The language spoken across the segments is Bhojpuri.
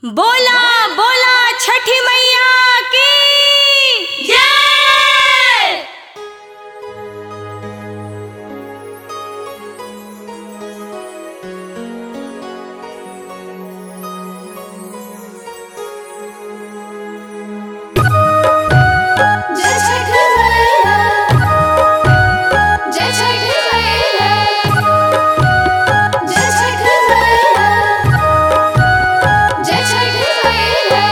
बोला बोला छठी मैया की जय जय छठ मैया जय छठ मैया जय छठ मैया जय छठ मैया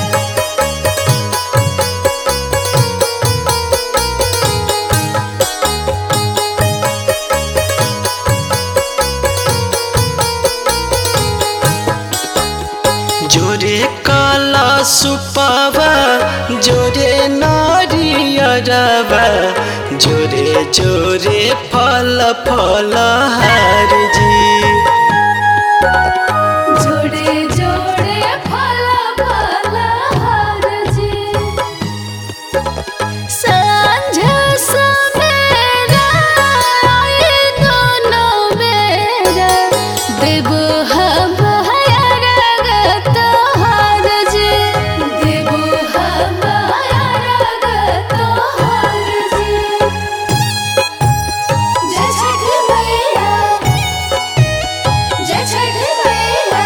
जोरे काला सुपावा जोरे नारियरवा जोरे जोरे फल फल हार जी जोड़े जोड़े फल फल हर जी सांझ सवेरा आए दोनों बेरा देव हम हरगत हर जी देव हम हरगत हर जी जय छठ मैया जय छठ मैया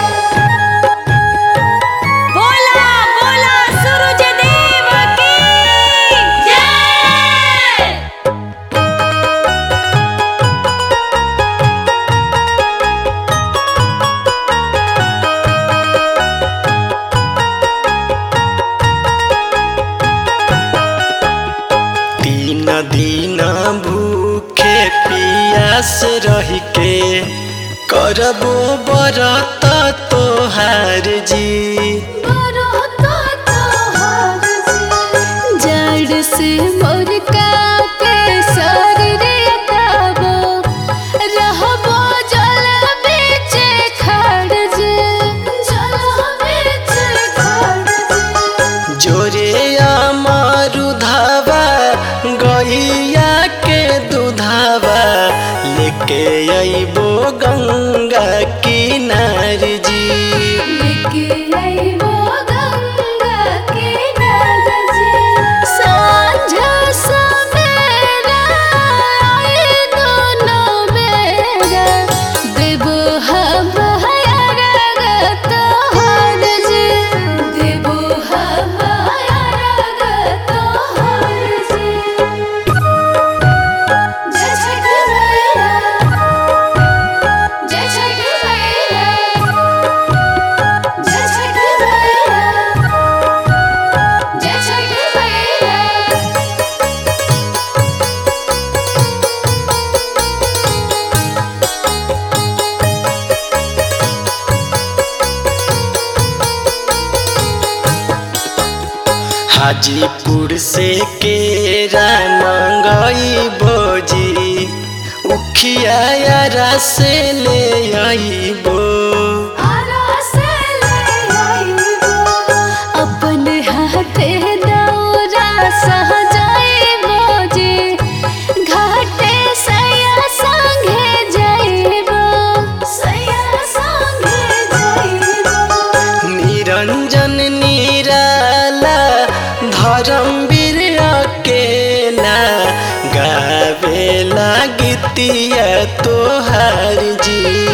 बोला बोला सूरज देव की जय तीन दिन भूखे पियास रही के करबो बरत तोहार जी जड़ से मोर कापे शरीर ताबो रहबो जल बीच खड़ जे जल बीच खड़ जे जोरे अमरुधावा गैया के दुधावा लेके अइबो गंगा किनार जी लेके आइबो गंगा के नद जी सांझ सवेरा आए दोनों बेरा देबो हम हरगत हर जी देबो हम हरगत हर जी जय छठ मैया जय छठ मैया जय छठ मैया जय छठ मैया हाजीपुर से केरा मंगई बोजी उखिया यारा से ले आईबो अपन हाथे दौरा सहजाइबो जी घाटे सया संगे जाइबो सया संगे जाइबो निरंजन निराला धर्मवीर अकेला गावेला गीतिया तोहार जी